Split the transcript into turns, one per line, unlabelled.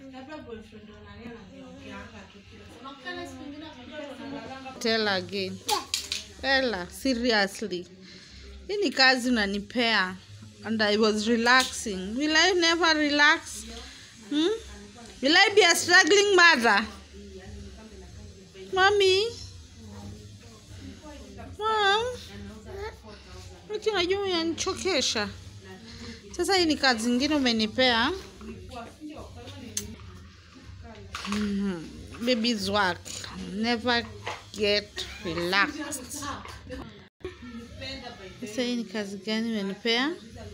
Tell again. Ella, seriously. Hii ni kazi unanipea and I was relaxing. Will I never relax? Hmm? Will I be a struggling mother? Mommy? Mom? Ati unajua unanichokesha. Sasa hii ni kazi ingine umenipea. Mhm. Baby's work. Never get relaxed. Sasa hii ni kazi gani umenipea?